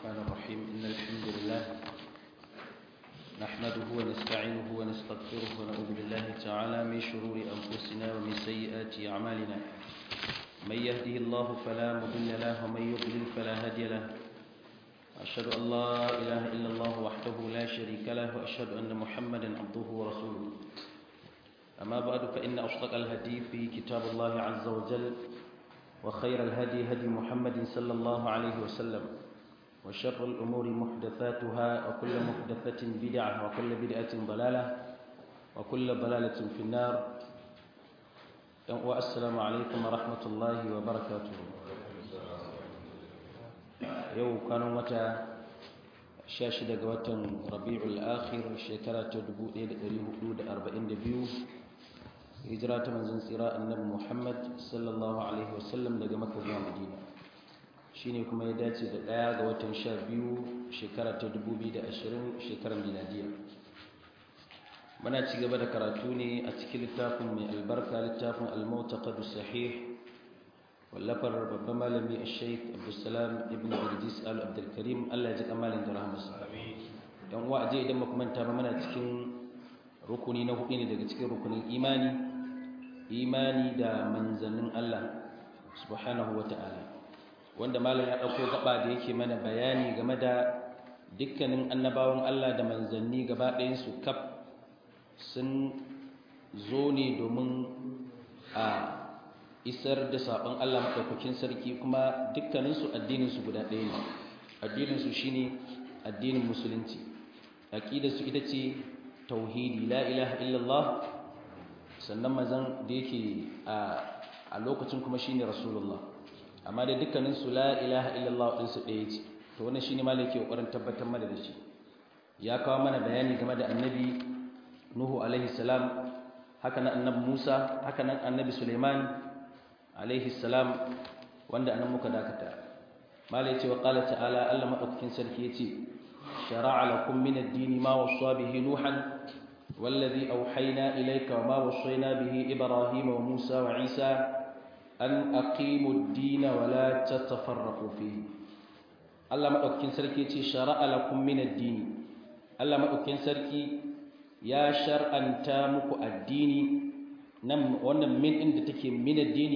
الرحمن الرحيم إن الحمد لله نحمده ونستعينه ونستغفره ونعوذ بالله تعالى من شرور أنفسنا ومن سيئات أعمالنا من يهده الله فلا مضل له ومن يضلل فلا هادي له أشهد أن لا إله إلا الله وحده لا شريك له وأشهد أن محمدا عبده ورسوله أما بعد فإن أصدق الهدي في كتاب الله عز وجل وخير الهدي هدي محمد صلى الله عليه وسلم وشر الأمور محدثاتها وكل محدثة بدعة وكل بدعة ضلالة وكل ضلالة في النار والسلام عليكم ورحمة الله وبركاته يوم كانوا متى شاشة قوة ربيع الآخر شكرة تدبو إلى أربعين دبيو hijira ta manzon tsira annabi Muhammad sallallahu alaihi wasallam daga Makka zuwa Madina shine kuma ya dace da ɗaya ga watan 12 shekara ta 2020 shekarar miladiya muna ci gaba da karatu ne a cikin littafin mai albarka littafin al-mu'taqad sahih wallafar babban malami al-sheikh Abdulsalam ibn Idris al-Abdul Karim Allah ya ji kamalin da rahmarsa amin dan uwa aje idan muka manta ba muna cikin rukuni na hudu ne daga cikin rukunin imani imani da manzannin Allah subhanahu wata'ala wanda malam ya dauko gaba da yake mana bayani game da dukkanin annabawan Allah da manzanni gaba ɗayan su kaf sun zo ne domin a isar da sabon Allah madaukakin sarki kuma dukkanin su addinin su guda ɗaya ne addinin su shine addinin musulunci aqidar su ita ce tauhidi la ilaha illallah sannan mazan da yake a lokacin kuma shine rasulullah amma da dukkanin su la ilaha illallah din su ɗaya ce to wannan shine malaki kokarin tabbatar mana da shi ya kawo mana bayani game da annabi nuhu alaihi salam haka nan annabi musa haka nan annabi suleiman alaihi salam wanda anan muka dakata malai ce wa qala ta'ala Allah madaukakin sarki yace shara'a lakum min ad-din ma wasa bihi nuhan والذي أوحينا إليك وما وصينا به إبراهيم وموسى وعيسى أن أقيموا الدين ولا تتفرقوا فيه الله ما أكين سركي شرع لكم من الدين الله ما أكين سركي يا شرع أن تامك الدين نم ونم من إن تكي من الدين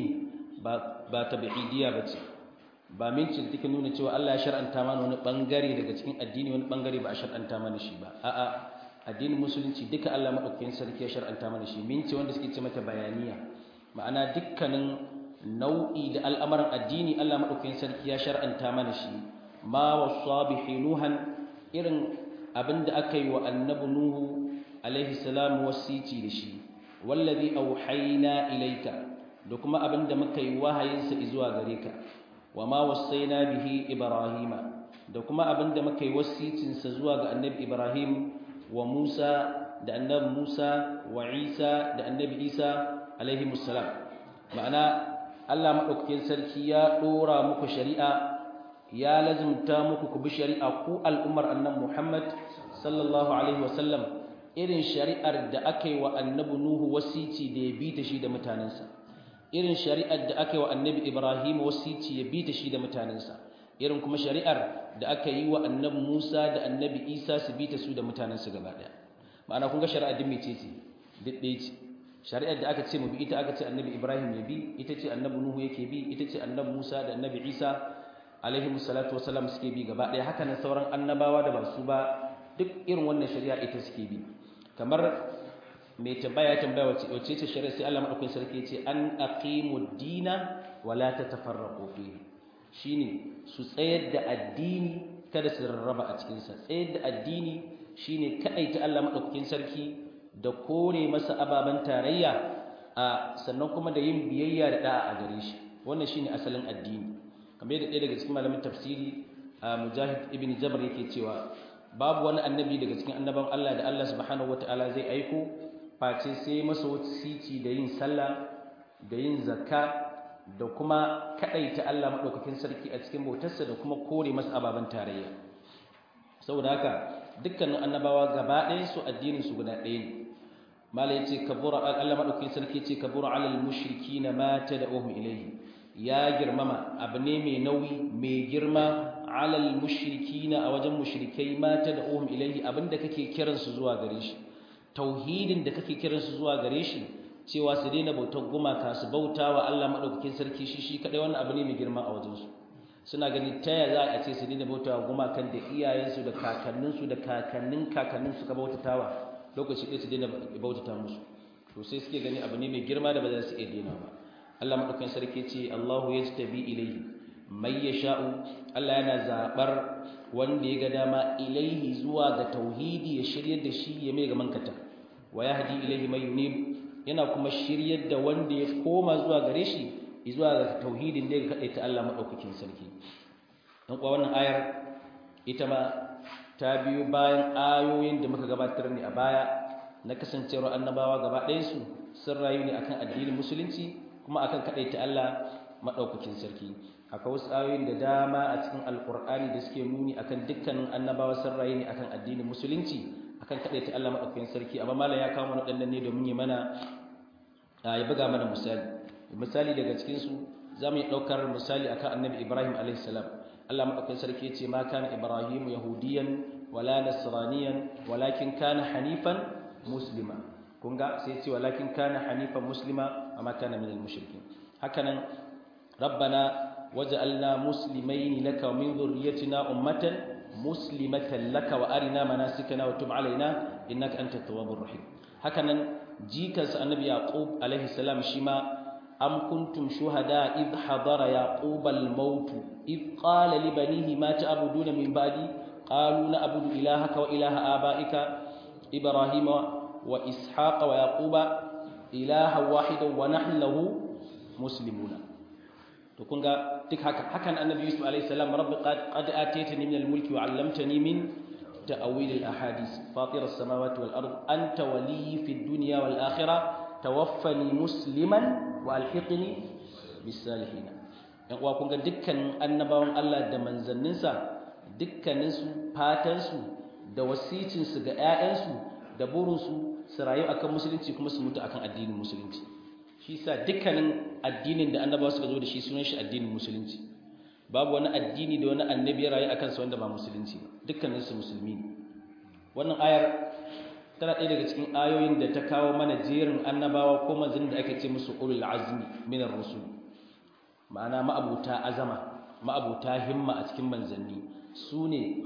با تبعيدية بتي ba min ce take nuna cewa Allah ya shar'anta mana wani bangare daga cikin addini wani bangare ba a shar'anta mana shi ba a'a addinin musulunci duka Allah madaukakin sarki ya shar'anta mana shi mince wanda suke ce mata bayaniya ma'ana dukkanin nau'i da al'amuran addini Allah madaukakin sarki ya shar'anta mana shi ma wasa bihi nuhan irin abinda aka yi wa annabi nuhu alaihi salam wasici da shi wallazi auhayna ilayka da kuma abinda muka yi wahayin sa zuwa gare ka wa ma wasaina bihi ibrahima da kuma abinda muka yi wasicin sa zuwa ga annabi ibrahim wa Musa da annabi Musa wa Isa da annabi Isa alaihi musallam ma'ana Allah madaukakin sarki ya dora muku shari'a ya lazimta muku ku bi shari'a ku al'ummar annabi Muhammad sallallahu alaihi wasallam irin shari'ar da aka yi wa annabi Nuhu wasici da ya bi ta shi da mutanensa irin shari'ar da aka yi wa annabi Ibrahim wasici ya bi ta shi da mutanensa irin kuma shari'ar da aka yi wa annabi Musa da annabi Isa su bi ta su da mutanensu gaba daya ma'ana kun ga shari'a din mece ce duk ɗaya ce shari'ar da aka ce mu bi ita aka ce annabi Ibrahim ya bi ita ce annabi Nuhu yake bi ita ce annabi Musa da annabi Isa alaihi musallatu wasalam suke bi gaba daya haka nan sauran annabawa da ba su ba duk irin wannan shari'a ita suke bi kamar mai tambaya tambaya wace wace ce shari'a sai Allah madaukakin sarki ya ce an aqimud dina wala tatafarraqu fihi shine su tsayar da addini kada su rarraba a cikinsa tsayar da addini shine kaɗaita Allah maɗaukakin sarki da kore masa ababen tarayya a sannan kuma da yin biyayya da da'a a gare shi wannan shine asalin addini kamar yadda ɗaya daga cikin malamin tafsiri a mujahid ibn jabr yake cewa babu wani annabi daga cikin annaban Allah da Allah subhanahu wataala zai aiko face sai masa wasiti da yin sallah da yin zakka da kuma kadaita Allah madaukakin sarki a cikin bautarsa da kuma kore masa ababan tarayya saboda haka dukkanin annabawa gaba ɗayan su addinin su guda ɗaya ne malai yace kabura Allah madaukakin sarki yace kabura alal mushrikina ma tad'uhum ilayhi ya girmama abu ne mai nauyi mai girma alal mushrikina a wajen mushrikai mata da uhum ilaihi abinda kake kiransu zuwa gare shi tauhidin da kake kiransu zuwa gare shi cewa su daina bautar gumaka su bauta wa Allah madaukakin sarki shi shi kadai wannan abu ne mai girma a wajensu suna gani ta ya za a ce su daina bauta wa gumakan da iyayensu da kakanninsu da kakannin kakannin suka bautatawa lokaci ɗaya su daina bautata musu to sai suke gani abu ne mai girma da ba za su iya daina ba Allah madaukakin sarki ce Allahu yajtabi ilayhi mai yasha'u Allah yana zabar wanda ya ga dama ilaihi zuwa ga tauhidi ya shiryar da shi ya mai ga mankata wa yahdi ilaihi may yunib yana kuma shiryar da wanda ya koma zuwa gare shi zuwa ga tauhidin da ya kaɗai ta Allah maɗaukakin sarki don kuwa wannan ayar ita ma ta biyo bayan ayoyin da muka gabatar ne a baya na kasancewar annabawa gaba ɗayansu sun rayu ne akan addinin musulunci kuma akan kaɗai ta Allah maɗaukakin sarki akwai wasu ayoyin da dama a cikin alkur'ani da suke nuni akan dukkanin annabawa sun rayu ne akan addinin musulunci akan kaɗai ta Allah maɗaukakin sarki amma malam ya kawo mana waɗannan ne domin ya mana ya buga mana misali misali daga cikinsu za mu yi ɗaukar misali akan annabi ibrahim alaihissalam allah maɗaukin sarki ce ma kana ibrahim yahudiyan wala nasraniyan walakin kana hanifan muslima kun ga sai ce walakin kana hanifan muslima amma kana minal mushrikin hakanan rabbana waj'alna muslimain laka wa min dhurriyyatina ummatan muslimatan laka wa arina manasikana wa tub alaina innaka antat tawwabur rahim hakanan jikansa annabi yaqub alaihi salam shi ma أم كنتم شهداء إذ حضر يعقوب الموت إذ قال لبنيه ما تعبدون من بعدي قالوا نعبد إلهك وإله آبائك إبراهيم وإسحاق ويعقوب إلها واحدا ونحن له مسلمون تكون تك حكى النبي يوسف عليه السلام رب قد, قد آتيتني من الملك وعلمتني من تأويل الأحاديث فاطر السماوات والأرض أنت ولي في الدنيا والآخرة توفني مسلما walhiqni bisalihina yan uwa kun ga dukkan annabawan Allah da manzanninsa dukkanin su fatan su da wasicin su ga ƴaƴan su da burin su su rayu akan musulunci kuma su mutu akan addinin musulunci shi yasa dukkanin addinin da annabawa suka zo da shi sunan shi addinin musulunci babu wani addini da wani annabi ya rayu akan sa wanda ba musulunci ba dukkanin su musulmi ne wannan ayar tana ɗaya daga cikin ayoyin da ta kawo mana jerin annabawa ko manzannin da ake ce musu ulul azmi minar rusul ma'ana ma'abuta azama ma'abuta himma a cikin manzanni su ne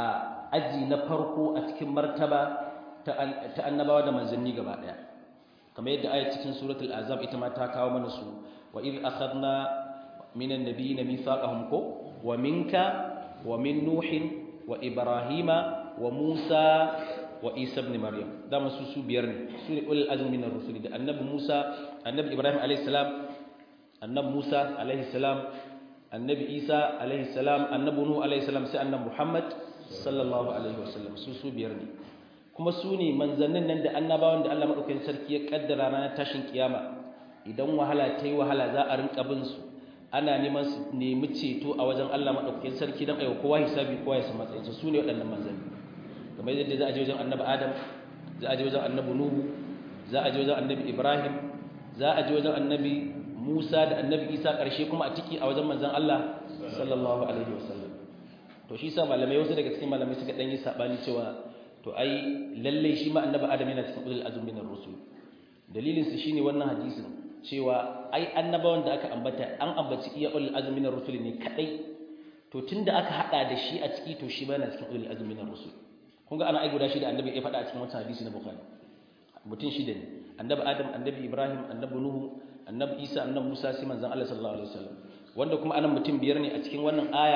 a aji na farko a cikin martaba ta annabawa da manzanni gaba ɗaya kamar yadda ayat cikin suratul azab ita ma ta kawo mana su wa idh akhadna minan nabiyina mithaqahum ko wa minka wa min nuhin wa ibrahima wa musa wa Isa ibn Maryam dama su su biyar ne su ne ulul azmi min ar-rusuli da annabi Musa annabi Ibrahim alayhi salam annabi Musa alayhi salam annabi Isa alayhi salam annabi Nuh alayhi salam sai annabi Muhammad sallallahu alaihi wasallam su su biyar ne kuma su ne manzannin nan da annabawan da Allah madaukakin sarki ya kaddara ranar tashin kiyama idan wahala ta yi wahala za a rinka bin su ana neman su nemi ceto a wajen Allah madaukakin sarki dan ayo kowa hisabi kowa ya san matsayin su ne waɗannan manzanni kamar yadda za a je wajen annabi adam za a je wajen annabi nuhu za a je wajen annabi ibrahim za a je wajen annabi musa da annabi isa ƙarshe kuma a tiki a wajen manzan allah sallallahu alaihi wasallam to shi sa malamai wasu daga cikin malamai suka ɗan yi saɓani cewa to ai lallai shi ma annabi adam yana cikin ulul azumi na rusul dalilin su shine wannan hadisin cewa ai annabawan da aka ambata an ambaci iya ulul azumi na rusul ne kadai to tunda aka hada da shi a ciki to shi ba yana cikin ulul azumi na rusul kun ga ana ai guda shida annabi ya faɗa a cikin wancan hadisi na bukhari mutum shida ne annabi adam annabi ibrahim annabi nuhu annabi isa annabi musa sai manzon Allah sallallahu alaihi wasallam wanda kuma anan mutum biyar ne a cikin wannan aya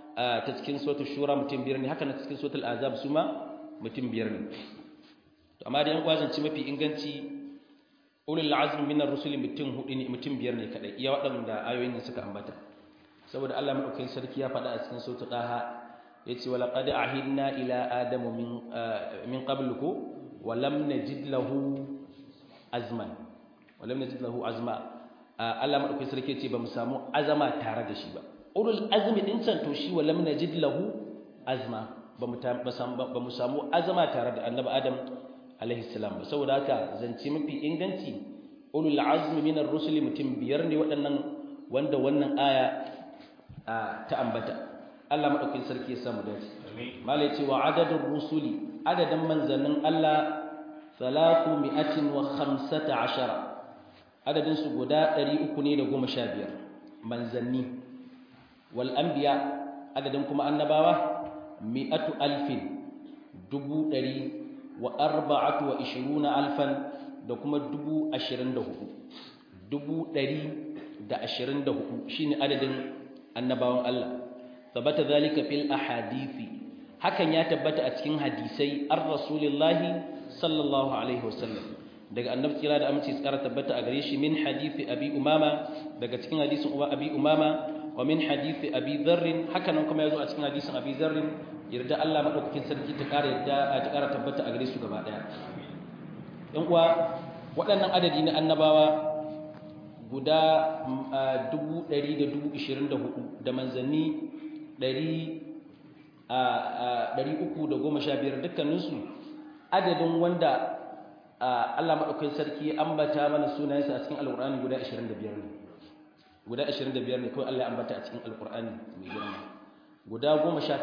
ta cikin suratul shura mutum biyar ne haka na cikin suratul azab su ma mutum biyar ne to amma da yan kwazanci mafi inganci ulul azmi minar rusuli mutum hudu ne mutum biyar ne kadai iya waɗanda ayoyin da suka ambata saboda Allah madaukakin sarki ya faɗa a cikin suratul daha yace wala qad ahidna ila adamu min min qabluku wa lam najid lahu azman wa lam najid lahu azma Allah madaukakin sarki yace bamu samu azama tare da shi ba ulul azmi din can to shi wa lam najid lahu azma bamu bamu samu azama tare da annabi adam alaihi salam saboda haka zance mafi inganci ulul azmi minar rusuli mutum biyar ne waɗannan wanda wannan aya ta ambata Allah madaukakin sarki ya samu dace malai ce wa adadin rusuli adadin manzannin Allah 315 adadin su guda 315 manzanni wal anbiya adadin kuma annabawa mi'atu alfin dubu ɗari wa arba'atu wa ishiruna alfan da kuma dubu ashirin da hudu dubu ɗari da ashirin da hudu shine adadin annabawan Allah tabbata zalika fil ahadithi hakan ya tabbata a cikin hadisai ar rasulillahi sallallahu alaihi wasallam daga annabi kira da amince tsara tabbata a gare shi min hadisi abi umama daga cikin hadisin uba abi umama wa min hadisi abi dharr hakan kuma yazo a cikin hadisin abi dharr yarda Allah madaukakin sarki ta ƙara yarda ta ƙara tabbata a gare su gaba daya yan uwa waɗannan adadi na annabawa guda 124 da manzanni 315 dukkaninsu adadin wanda Allah madaukakin sarki ya ambata mana sunayensa a cikin alƙur'ani guda 25 ne guda 25 ne kawai Allah ya ambata a cikin alƙur'ani mai girma guda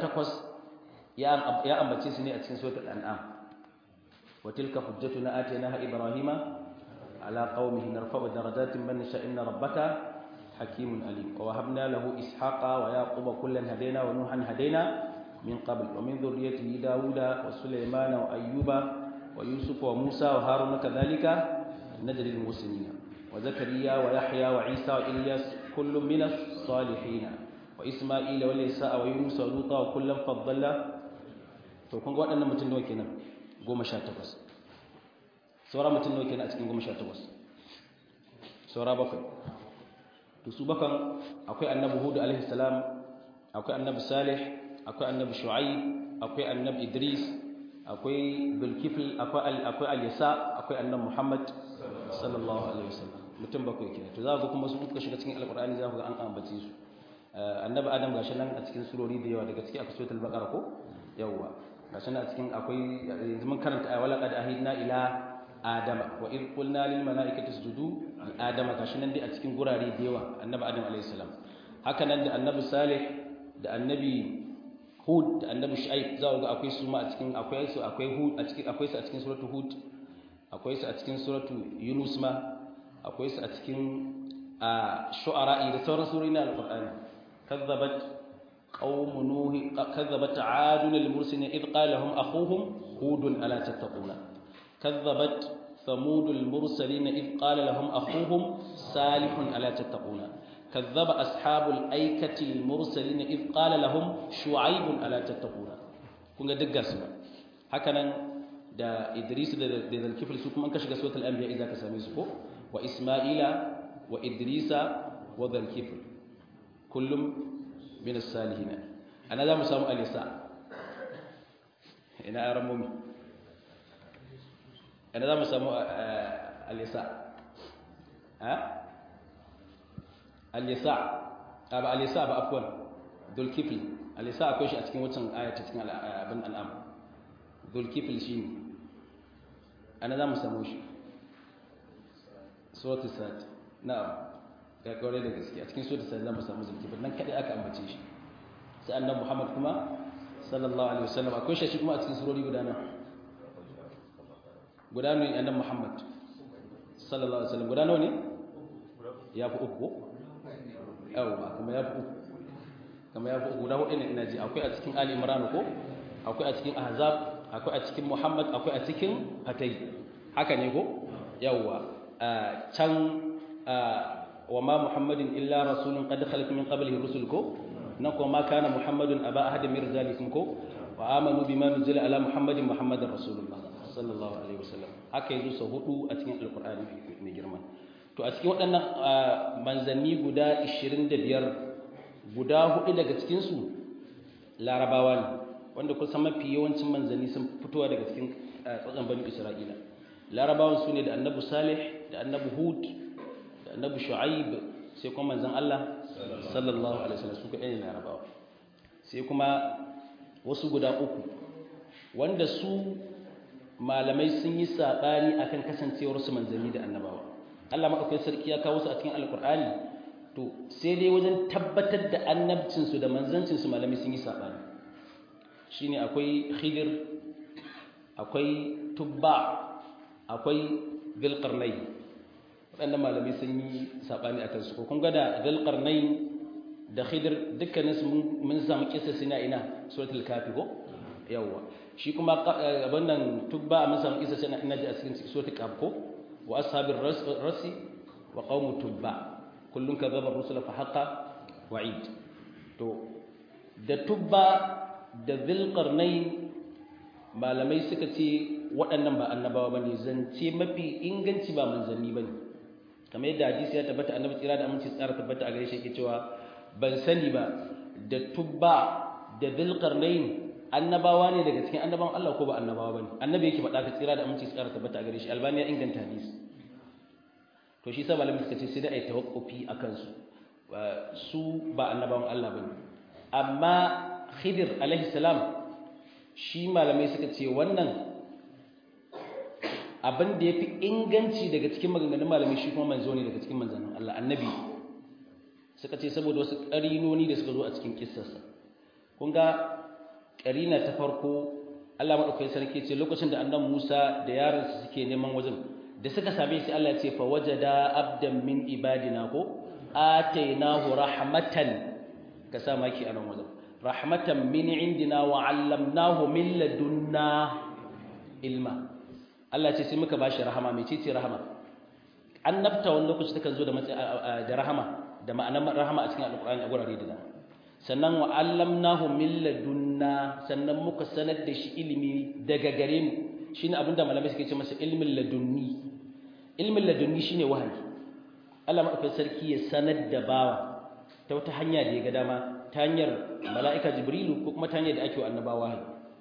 18 ya ambace su ne a cikin suratul an'am wa tilka hujjatuna atainaha ibrahima ala qaumihi narfa'u darajatin man nasha inna rabbaka hakimun alim wa wahabna lahu ishaqa wa yaquba kullan hadaina wa nuhan hadaina min qabl wa min dhurriyyatihi dauda wa sulaymana wa ayyuba wa yusufa wa musa wa haruna kadhalika najri al muslimin wa zakariya wa yahya wa isa wa ilyas kullun min as-salihin wa isma'ila wa isa wa yunus wa luta wa kullan faddalna to kun ga waɗannan mutum nawa kenan goma sha takwas saura mutum nawa kenan a cikin goma sha takwas saura bakwai to su bakan akwai annabi hudu alaihi salam akwai annabi salih akwai annabi shu'aib akwai annabi idris akwai bilkifl akwai akwai al-yasa akwai annabi muhammad sallallahu alaihi wasallam mutum bakwai kenan to za ku kuma su kuka shiga cikin alqur'ani za ku ga an ambace su annabi adam gashi nan a cikin surori da yawa daga ciki akwai suratul baqara ko yawa gashi nan a cikin akwai yanzu mun karanta ayi walaqad ahidna ila adama wa id qulna lil malaikati isjudu li adama gashi nan dai a cikin gurare da yawa annabi adam alayhi salam haka nan da annabi salih da annabi hud da annabi shu'aib za ku ga akwai su ma a cikin akwai su akwai hud a cikin akwai su a cikin suratul hud akwai su a cikin suratul yunus ma akwai su a cikin shu'ara da sauran surori na alqur'ani كذبت قوم نوح كذبت عاد المرسلين إذ قال لهم أخوهم هود ألا تتقون كذبت ثمود المرسلين إذ قال لهم أخوهم صالح ألا تتقون كذب أصحاب الأيكة المرسلين إذ قال لهم شعيب ألا تتقون kun ga duk gasu hakanan da Idris da da Zulkifl su kuma an ka shiga suratul anbiya idan ka same su ko wa Isma'ila wa Idrisa wa Zulkifl kullum min as-salihin ana za mu samu alisa ina aran mumi ana za mu samu alisa ha alisa ba alisa ba afwan dulkifl alisa akwai shi a cikin wancan ayata cikin abin al'am dulkifl shine ana za mu samu shi suratul sad na'am ga kawai da gaske a cikin so da sai zamu samu zulkifil nan kadai aka ambace shi sai annabi Muhammad kuma sallallahu alaihi wasallam akwai shi kuma a cikin surori guda nan guda ne annabi Muhammad sallallahu alaihi wasallam guda nawa ne ya fi uku yawa kuma ya fi uku kuma ya fi uku guda hudu ne ina ji akwai a cikin Ali Imran ko akwai a cikin Ahzab akwai a cikin Muhammad akwai a cikin Fatay haka ne ko yawa can وما محمد إلا رسول قد خلت من قبله الرسل كو نكو ما كان محمد أبا أحد من رجالكم كو وآمنوا بما نزل على محمد محمد رسول الله صلى الله عليه وسلم haka yazo sau hudu a cikin alqur'ani mai girma to a cikin waɗannan manzanni guda 25 guda hudu daga cikin su larabawa ne wanda kusan mafi yawancin manzanni sun fitowa daga cikin tsatsan bani isra'ila larabawan su ne da annabi salih da annabi hud annabi shu'aib sai kuma manzon Allah sallallahu alaihi wasallam su kaɗai ne larabawa sai kuma wasu guda uku wanda su malamai sun yi saɓani akan kasancewar su manzanni da annabawa Allah madaukakin sarki ya kawo su a cikin alkur'ani to sai dai wajen tabbatar da annabcinsu da manzancinsu malami sun yi saɓani shi ne akwai khidir akwai tubba akwai zilƙarnai waɗanda malami sun yi saɓani a kansu ko kun gada zilƙarnai da khidir dukkaninsu mun samu kisa suna ina suratul kafi ko yawwa shi kuma abin nan tubba mun samu kisa suna ina ji a cikin suratul kafi ko wa ashabir rasi wa qaumu tubba kullun kadzaba rusula fa haqa wa'id to da tubba da dhilqarnain malamai suka ce waɗannan ba annabawa bane zance mafi inganci ba manzanni bane kamar yadda hadisi ya tabbata annabi tsira da aminci tsara tabbata a gare shi yake cewa ban sani ba da tubba da dhilqarnain annabawa ne daga cikin annabawan Allah ko ba annabawa bane annabi yake faɗa ka tsira da aminci tsara tabbata a gare shi albani ya inganta hadisi to shi sa malamin suka ce sai da ai tawakkufi akan su su ba annabawan Allah bane amma Khidir alaihi salam shi malamai suka ce wannan abin da yafi inganci daga cikin maganganun malamai shi kuma manzo ne daga cikin manzannin Allah annabi suka ce saboda wasu ƙarinoni da suka zo a cikin kissarsa kun ga ƙarina ta farko Allah madaukakin sarki ce lokacin da annabi Musa da yaransa suke neman wajen da suka same shi Allah ya ce fa wajada abdan min ibadina ko atainahu rahmatan ka sa maki a nan wajen rahmatan min indina wa 'allamnahu min ladunna ilma Allah ce sai muka bashi rahama mai ce rahama annabta wani lokaci takan zo da da rahama da ma'anar rahama a cikin alqur'ani a gurare da dama sannan wa 'allamnahu min ladunna sannan muka sanar da shi ilimi daga gare mu shine abinda malamai suke ce masa ilmin ladunni ilmin ladunni shine wahayi Allah madaukakin sarki ya sanar da bawa ta wata hanya da ya ga dama ta hanyar mala'ika jibrilu ko kuma ta hanyar da ake wa annabawa wahayi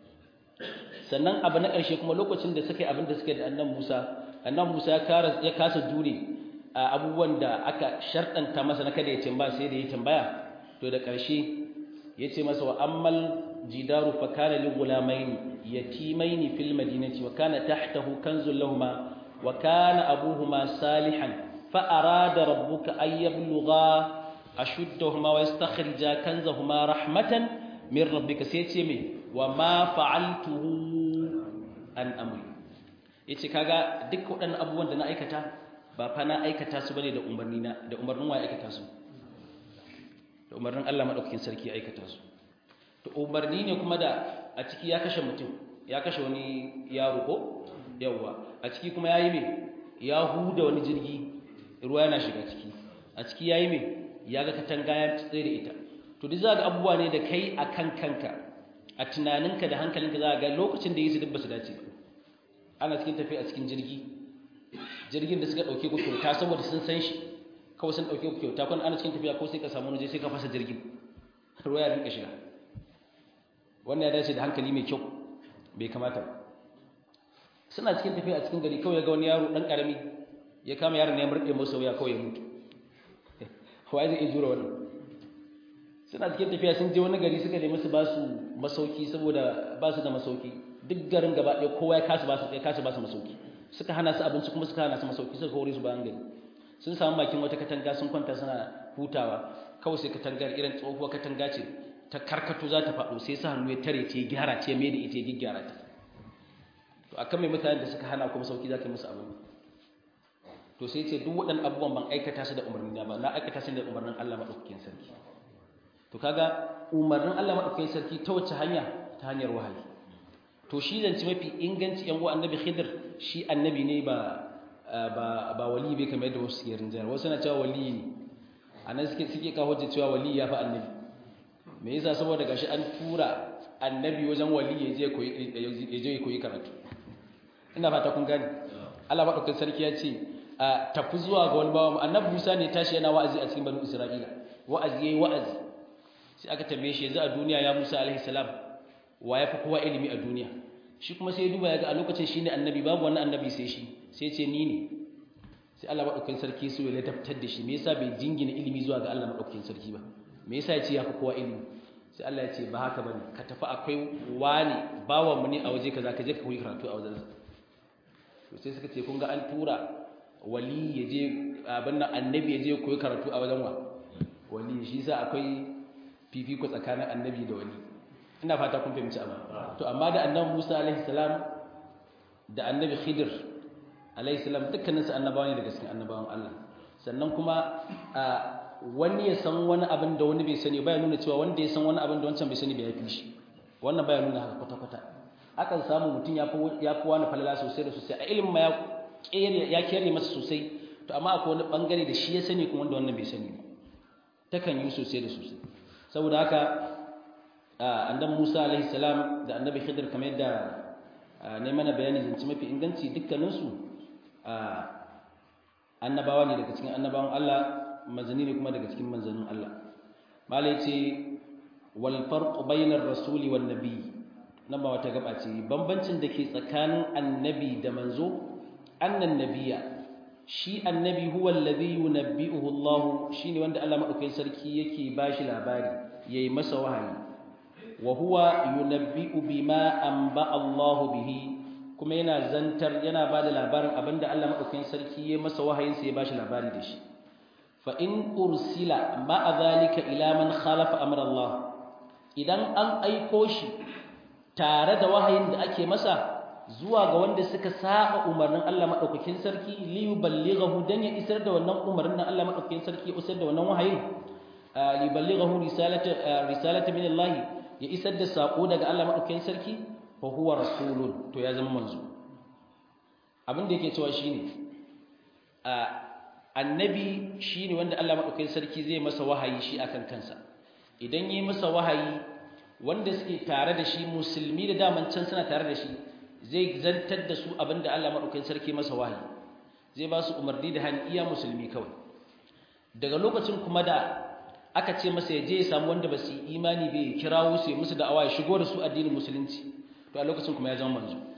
sannan abu na ƙarshe kuma lokacin da suka yi abin da suka yi da annan Musa annan Musa ya kara ya kasa jure abubuwan da aka sharɗanta masa na kada ya tambaya sai da ya tambaya to da ƙarshe ya ce masa wa ammal jidaru fa kana li gulamaini yatimaini fil madinati wa kana tahtahu kanzul lahumu wa kana abuhuma salihan fa arada rabbuka ay yablugha ashuddahuma wa yastakhrija kanzahuma rahmatan min rabbika sai ce me wa ma fa'altuhu an amri yace kaga duk waɗannan abubuwan da na aikata ba fa na aikata su bane da umarni na da umarnin wa aikata su da umarnin Allah madaukakin sarki aikata su to umarni ne kuma da a ciki ya kashe mutum ya kashe wani yaro ko yawa a ciki kuma yayi me ya huda wani jirgi ruwa yana shiga ciki a ciki yayi me ya ga katanga ya tsaye da ita to duk za ga abubuwa ne da kai a kan kanka a tunaninka da hankalinka za ga lokacin da yi su duk ba su dace ba ana cikin tafiya a cikin jirgi jirgin da suka ɗauke ku kyauta saboda sun san shi kawai sun ɗauke ku kyauta kwan ana cikin tafiya ko sai ka samu waje sai ka fasa jirgin ruwa ya rinka shiga wannan ya dace da hankali mai kyau bai kamata ba suna cikin tafiya a cikin gari kawai ya ga wani yaro ɗan ƙarami ya kama yaron ya murɗe masa wuya kawai ya mutu wai zai iya jura wannan suna cikin tafiya sun je wani gari suka nemi su ba su masauki saboda ba su da masauki duk garin gaba ɗaya kowa ya kasa ba su ya kasa ba su masauki suka hana su abinci kuma suka hana su masauki suka kore su bayan gari sun samu bakin wata katanga sun kwanta suna hutawa kawai sai katangar irin tsohuwar katanga ce ta karkato za ta faɗo sai su hannu ya tare ta gyara ta mai da ita ya gyara ta to akan mai mutanen da suka hana kuma sauki za ka yi musu abin to sai ce duk waɗannan abubuwan ban aikata su da umarni na ba na aikata su da umarnin Allah maɗaukakin sarki to kaga umarnin Allah maɗaukakin sarki ta wace hanya ta hanyar wahayi to shi zance mafi inganci yan uwa annabi Khidir shi annabi ne ba ba ba wali bai kamar yadda wasu suke rinjayar wasu na cewa wali ne anan suke suke kawo hujja cewa wali ya fa annabi me yasa saboda gashi an tura annabi wajen wali ya je koyi ya je koyi karatu ina fata kun gane Allah maɗaukakin sarki ya ce a tafi zuwa ga wani bawa annabi Musa ne tashi yana wa'azi a cikin banu Isra'ila wa'azi yayi wa'azi sai aka tambaye shi yanzu a duniya ya Musa alaihi salam wa yafi kowa ilimi a duniya shi kuma sai ya duba ya ga a lokacin shine annabi babu wani annabi sai shi sai ce ni ne sai Allah madaukakin sarki so ya ladabtar da shi me yasa bai jingina ilimi zuwa ga Allah madaukakin sarki ba me yasa ya ce yafi kowa ilimi sai Allah ya ce ba haka bane ka tafi akwai wani bawan mu ne a waje kaza ka je ka koyi karatu a wajensa to sai suka ce kun ga an tura wali ya je abin nan annabi ya je koyi karatu a wajen wa wali shi sa akwai fifiko tsakanin annabi da wali ina fata kun fahimci abu to amma da annabi Musa alaihi salam da annabi Khidir alaihi salam dukkanin su annabawa ne daga cikin annabawan Allah sannan kuma wani ya san wani abin da wani bai sani ba ya nuna cewa wanda ya san wani abin da wancan bai sani bai yafi shi wannan baya nuna haka kwata-kwata akan samu mutum ya fi wani falala sosai da sosai a ilimin ma ya kere masa sosai to amma akwai wani bangare da shi ya sani kuma wanda wannan bai sani ba takan yi sosai da sosai saboda haka annabi Musa alaihi salam da annabi Khidir kamar yadda ne mana bayani zance mafi inganci dukkaninsu annabawa ne daga cikin annabawan Allah manzanni ne kuma daga cikin manzannin Allah malai ce wal farqu bainar rasuli wan nabi nan ba wata gaba ce bambancin da ke tsakanin annabi da manzo annan nabiya shi annabi huwa alladhi yunabbi'uhu Allah shine wanda Allah madaukakin sarki yake bashi labari yayi masa wahayi wa huwa yunabbi'u bima anba Allah bihi kuma yana zantar yana bada labarin abinda Allah madaukakin sarki yayi masa wahayin sa ya bashi labari da shi fa in ursila ma'a zalika ila man khalafa amra Allah idan an aiko shi tare da wahayin da ake masa zuwa ga wanda suka saba umarnin Allah madaukakin sarki li yuballighahu dan ya isar da wannan umarnin Allah madaukakin sarki ya isar da wannan wahayin li yuballighahu risalata risalata min Allah ya isar da sako daga Allah madaukakin sarki fa huwa rasulun to ya zama manzo abin da yake cewa shine annabi shine wanda Allah madaukakin sarki zai masa wahayi shi akan kansa idan yi masa wahayi wanda suke tare da shi musulmi da daman can suna tare da shi zai zantar da su abinda Allah madaukakin sarki masa wahayi zai ba su umarni da hani iya musulmi kawai daga lokacin kuma da aka ce masa ya je ya samu wanda ba su yi imani bai kirawo su ya musu da'awa ya shigo da su addinin musulunci to a lokacin kuma ya zama manzo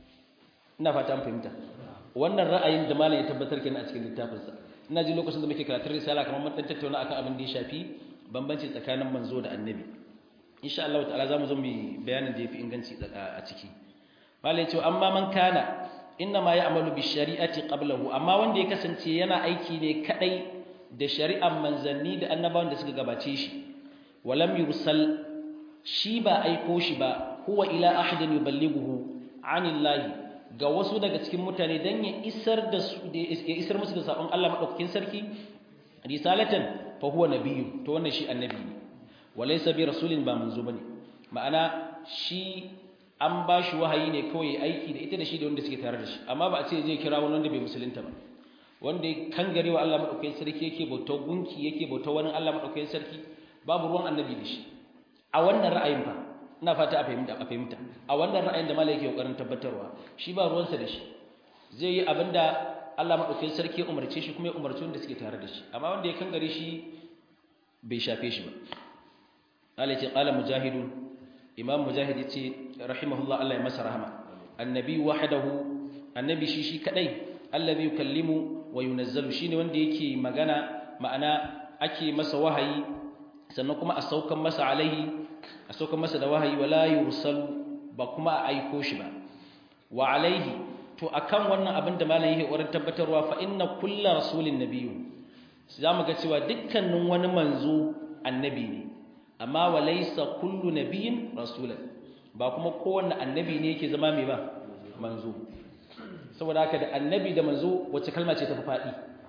ina fata an fahimta wannan ra'ayin da malam ya tabbatar kenan a cikin littafinsa ina ji lokacin da muke karatun risala kamar mun dan tattauna akan abin da ya shafi bambanci tsakanin manzo da annabi insha Allah ta'ala zamu zo mu bayanin da yafi inganci a ciki malai ce amma man kana inna ma ya'malu bi shari'ati qablahu amma wanda ya kasance yana aiki ne kadai da shari'ar manzanni da annabawan da suka gabace shi walam yursal shi ba aiko shi ba huwa ila ahadin yuballighuhu anillahi ga wasu daga cikin mutane dan ya isar da su ya isar musu da sabon Allah madaukakin sarki risalatan fa huwa nabiyyu to wannan shi annabi ne walaysa bi rasulin ba manzo bane ma'ana shi an ba shi wahayi ne kawai aiki da ita da shi da wanda suke tare da shi amma ba a ce zai kira wani wanda bai musulunta ba wanda ya kangare wa Allah madaukakin sarki yake bauta gunki yake bauta wani Allah madaukakin sarki babu ruwan annabi da shi a wannan ra'ayin fa ina fata a fahimta a fahimta a wannan ra'ayin da malai yake kokarin tabbatarwa shi ba ruwansa da shi zai yi abinda Allah madaukakin sarki ya umarce shi kuma ya umarci wanda suke tare da shi amma wanda ya kangare shi bai shafe shi ba Allah ce qala mujahidun imam mujahid yace rahimahullah Allah ya masa rahama annabi wahdahu annabi shi shi kadai alladhi yukallimu wa yunazzalu shine wanda yake magana ma'ana ake masa wahayi sannan kuma a saukan masa alaihi a saukan masa da wahayi wala yursalu ba kuma a aiko shi ba wa alaihi to akan wannan abin da malam yake wurin tabbatarwa fa inna kullu rasulin nabiyyu zamu ga cewa dukkanin wani manzo annabi ne amma walaysa kullu nabiyyin rasulan ba kuma kowanne annabi ne yake zama mai ba manzo saboda haka da annabi da manzo wacce kalma ce ta faɗi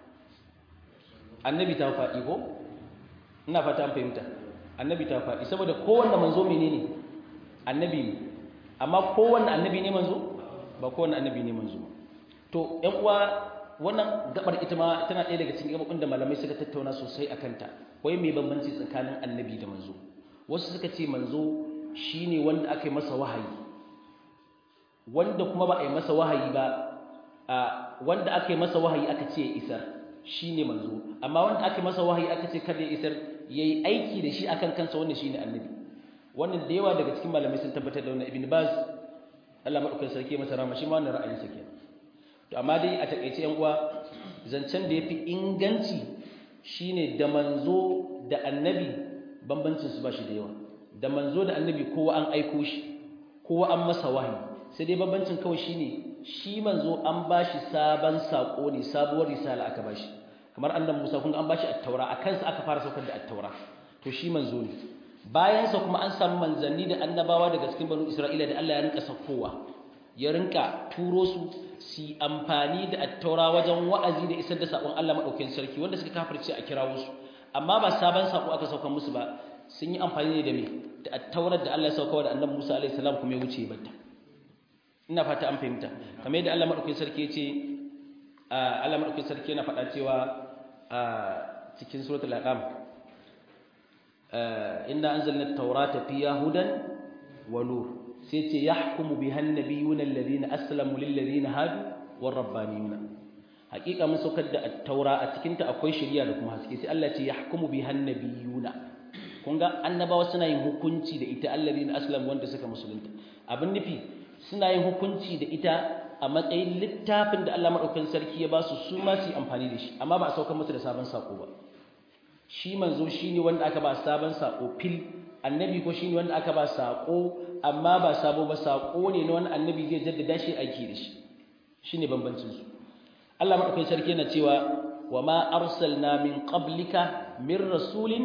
annabi ta faɗi ko ina fata an fahimta annabi ta faɗi saboda kowanne manzo menene annabi ne amma kowanne annabi ne manzo ba kowanne annabi ne manzo to ƴan uwa wannan gabar ita ma tana ɗaya daga cikin gabobin da malamai suka tattauna sosai akan ta wai me bambanci tsakanin annabi da manzo wasu suka ce manzo shine wanda aka yi masa wahayi wanda kuma ba a yi masa wahayi ba a wanda aka yi masa wahayi aka ce ya isar shine manzo amma wanda aka yi masa wahayi aka ce kada ya isar yayi aiki da shi akan kansa wannan shine annabi wannan da yawa daga cikin malamai sun tabbatar da wannan ibn baz Allah madaukakin sarki masa rahama shi ma wannan ra'ayin sa kenan to amma dai a takeice yan uwa zancen da yafi inganci shine da manzo da annabi bambancin su ba shi da yawa da manzo da annabi kowa an aiko shi kowa an masa wahayi sai dai bambancin kawai shine shi manzo an bashi sabon sako ne sabuwar risala aka bashi kamar annabi Musa kun ga an bashi at-taura a kansa aka fara saukar da at-taura to shi manzo ne bayan sa kuma an samu manzanni da annabawa daga cikin banu Isra'ila da Allah ya rinka saukowa ya rinka turo su su amfani da at-taura wajen wa'azi da isar da sakon Allah madaukakin sarki wanda suka kafirce a kirawo su amma ba sabon sako aka saukar musu ba sun yi amfani ne da me da at-taurar da Allah ya sauka da annabi Musa alaihi salam kuma ya wuce batta ina fata an fahimta kamar yadda Allah madaukakin sarki ya ce Allah madaukakin sarki yana faɗa cewa a cikin suratul aqam inna anzalna at-taurata fiha hudan wa nur sai ce yahkumu biha an-nabiyuna alladhina aslamu lil ladina hadu war rabbaniyuna hakika mun saukar da at-taura a cikin ta akwai shari'a da kuma haske sai Allah ce yahkumu biha an-nabiyuna kun ga annabawa suna yin hukunci da ita alladhina aslamu wanda suka musulunta abin nufi suna yin hukunci da ita a matsayin littafin da Allah maɗaukakin sarki ya ba su su ma su yi amfani da shi amma ba a saukar musu da sabon sako ba shi manzo shi ne wanda aka ba sabon sako fil annabi ko shi ne wanda aka ba sako amma ba sabo ba sako ne na wani annabi zai jaddada shi aiki da shi shi ne bambancin su Allah maɗaukakin sarki yana cewa wa ma arsalna min qablika min rasulin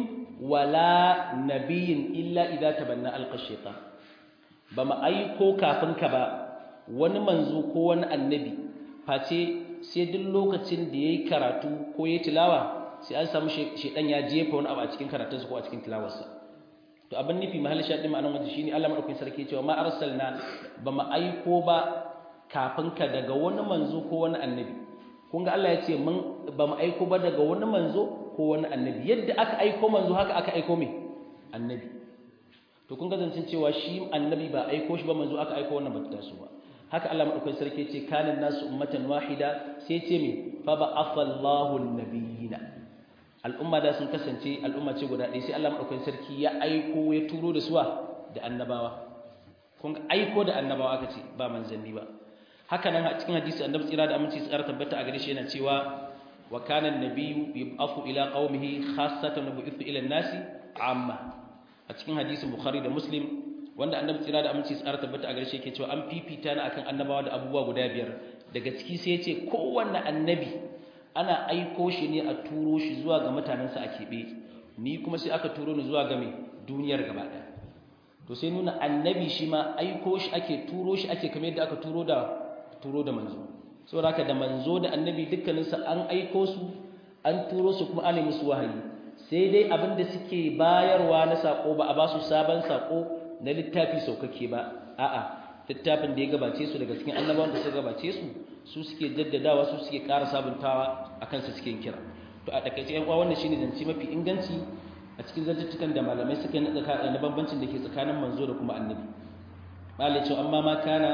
wala nabiyyin illa idza tabanna alqa shaytan ba mu aiko kafin ka ba wani manzo ko wani annabi face sai duk lokacin da yayi karatu ko yayi tilawa sai an samu shedan ya jefa wani abu a cikin karatunsa ko a cikin tilawarsa to abin nufi mahallin shaɗin ma'anar waje shine Allah madaukakin sarki cewa ma arsalna ba mu aiko ba kafin ka daga wani manzo ko wani annabi kun ga Allah ya ce mun ba mu aiko ba daga wani manzo ko wani annabi yadda aka aiko manzo haka aka aiko me annabi to kun ga zancin cewa shi annabi ba aiko shi ba manzo aka aiko wannan ba ta taso ba haka Allah madaukakin sarki ce kanan nasu ummatan wahida sai ce me fa ba'athallahu an-nabiyina al'umma da sun kasance al'umma ce guda ɗaya sai Allah madaukakin sarki ya aiko ya turo da suwa da annabawa kun aiko da annabawa aka ce ba manzanni ba haka nan a cikin hadisi annabi tsira da aminci tsara tabbata a gare shi yana cewa wa kana an-nabiyyu yub'athu ila qaumihi khassatan wa bu'ithu ila an-nasi amma a cikin hadisin bukhari da muslim wanda annabi tsira da aminci tsara tabbata a garshe yake cewa an fifita ni akan annabawa da abubuwa guda biyar daga ciki sai yace kowanne annabi ana aiko shi ne a turo shi zuwa ga mutanensa a keɓe ni kuma sai aka turo ni zuwa ga mai duniyar gaba ɗaya to sai nuna annabi shi ma aiko shi ake turo shi ake kamar yadda aka turo da turo da manzo saboda haka da manzo da annabi dukkaninsa an aiko su an turo su kuma ana musu wahayi sai dai abin da suke bayarwa na sako ba a ba su sabon sako na littafi saukake ba a'a littafin da ya gabace su daga cikin annabawan da suka gabace su su suke jaddadawa su suke ƙara sabuntawa a kansu suke kira to a takaice yan uwa wannan shine zance mafi inganci a cikin zantuttukan da malamai suka yi na bambancin da ke tsakanin manzo da kuma annabi malai cewa amma ma kana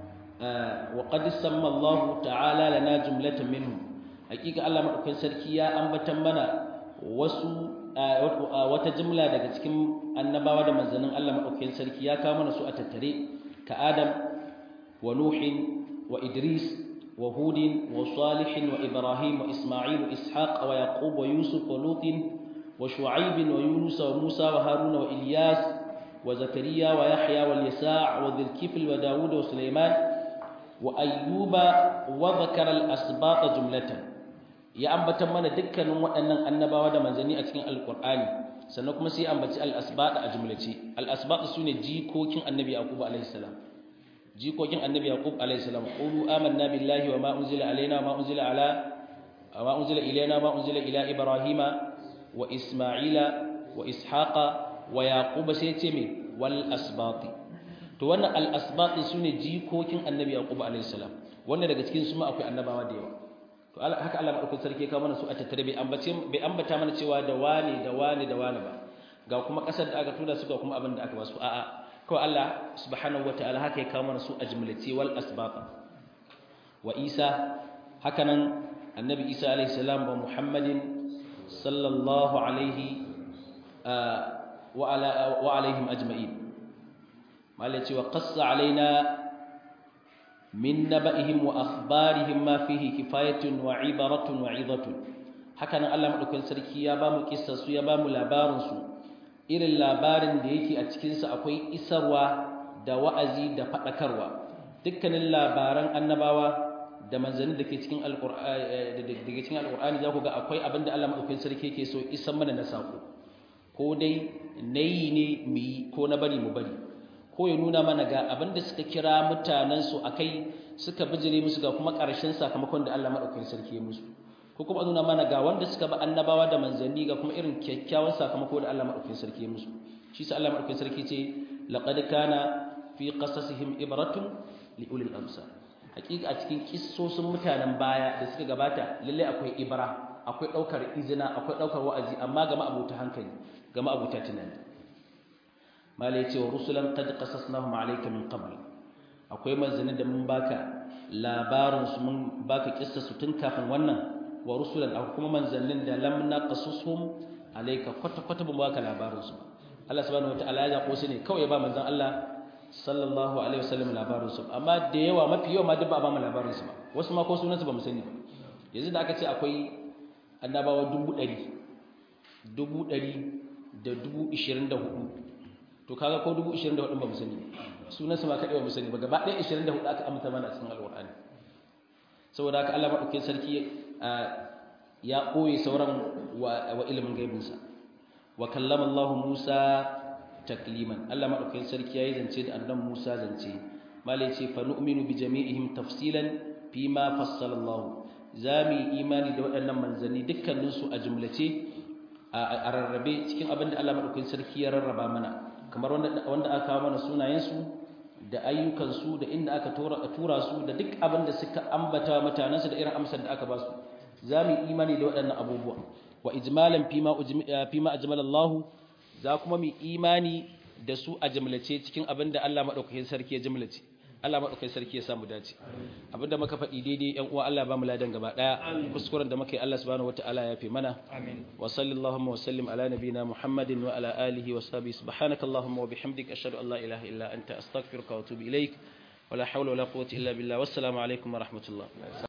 wa qad samma Allah ta'ala lana jumlatan minhum hakika Allah madaukakin sarki ya ambatan mana wasu wata jumla daga cikin annabawa da manzannin Allah madaukakin sarki ya kawo mana su a tattare ka Adam wa Nuhin wa Idris wa Hudin wa Salihin wa Ibrahim wa Isma'il wa Ishaq wa Yaqub wa Yusuf wa Lutin wa Shu'aib wa Yunus wa Musa wa Harun wa Ilyas wa Zakariya wa Yahya wa Yasa' wa Dhulkifl wa Dawud wa Sulaiman wa Ayyuba wa dhakara al-asbaq jumlatan ya ambatan mana dukkanin waɗannan annabawa da manzanni a cikin alkur'ani sannan kuma sai ambaci al-asbaq a jumlace al-asbaq sune jikokin annabi yaqub alaihi salam jikokin annabi yaqub alaihi salam qulu amanna billahi wa ma unzila alaina wa ma unzila ala wa ma unzila ilaina wa ma unzila ila ibrahima wa isma'ila wa ishaqa wa yaqub sai ce me wal asbaq to wannan al-asbaq sune jikokin annabi yaqub alaihi salam wanda daga cikin su ma akwai annabawa da yawa to haka Allah madaukakin sarki ya kawo mana su a tattare bai ambace bai ambata mana cewa da wani da wani da wani ba ga kuma kasar da aka tura su ga kuma abin da aka ba su a'a kawai Allah subhanahu wataala haka ya kawo mana su a jumlace wal asbaqa wa Isa haka nan annabi Isa alaihi salam wa Muhammadin sallallahu alaihi wa ala wa alaihim ajma'in malai cewa qassa alaina من نبئهم وأخبارهم ما فيه كفاية وعبرة وعظة hakanan Allah madaukakin sarki ya bamu kissar su ya bamu labarin su irin labarin da yake a cikin sa akwai isarwa da wa'azi da fadakarwa dukkanin labaran annabawa da manzanni dake cikin alqur'ani dake cikin alqur'ani za ku ga akwai abin da Allah madaukakin sarki yake so isan mana na sako ko dai nayi ne mu yi ko na bari mu bari ko ya nuna mana ga abin da suka kira mutanen su akai suka bijire musu ga kuma ƙarshen sakamakon da Allah madaukakin sarki ya musu ko kuma nuna mana ga wanda suka ba annabawa da manzanni ga kuma irin kyakkyawan sakamako da Allah madaukakin sarki ya musu shi sa Allah madaukakin sarki ce laqad kana fi qasasihim ibratun li ulil absar hakika a cikin kissosin mutanen baya da suka gabata lalle akwai ibra akwai daukar izina akwai daukar wa'azi amma ga ma'abuta hankali ga ma'abuta tunani mala yace wa rusulan qad qasasnahum alayka min qabl akwai manzanni da mun baka labarin su mun baka kissa su tun kafin wannan wa rusulan akwai kuma manzannin da lam naqasushum alayka kwata kwata ban baka labarin su Allah subhanahu wataala ya zako su ne kawai ya ba manzon Allah sallallahu alaihi wasallam labarin su amma da yawa mafi yawa ma duk ba ba mu labarin su ba wasu ma ko sunan su ba mu sani ba yanzu da aka ce akwai annabawa dubu ɗari dubu ɗari da dubu ishirin da hudu to kaga ko dubu ishirin da hudu ba mu sani sunan su ma kaɗai ba mu sani ba gaba ɗaya ishirin da hudu aka amsa mana a cikin alƙur'ani saboda haka Allah maɗaukin sarki ya ɓoye sauran wa ilimin gaibinsa wa kallama Allah Musa takliman Allah maɗaukin sarki ya yi zance da annan Musa zance malai ce fa nu'minu bi jami'ihim tafsilan fi ma fassala Allah za mu yi imani da waɗannan manzanni dukkaninsu a jumlace a rarrabe cikin abin da Allah maɗaukin sarki ya rarraba mana kamar wanda aka kawo mana sunayensu da ayyukansu da inda aka tura su da duk abin da suka ambata mutanensu da irin amsar da aka ba su za mu yi imani da waɗannan abubuwa wa ijmalan fima ajmal Allah za kuma mu imani da su a jumlace cikin abin da Allah maɗaukakin sarki ya jumlace Allah maɗaukakin sarki ya samu dace abinda muka faɗi daidai ƴan uwa Allah ba mu ladan gaba ɗaya kuskuren da muka yi Allah subhanahu wataala ya fi mana amin wa sallallahu wa sallim ala nabina Muhammadin wa ala alihi wa sahbihi subhanakallahumma wa bihamdika ashhadu an la ilaha illa anta astaghfiruka wa atubu ilaik wa la hawla wa la quwwata illa billah wassalamu alaikum wa rahmatullah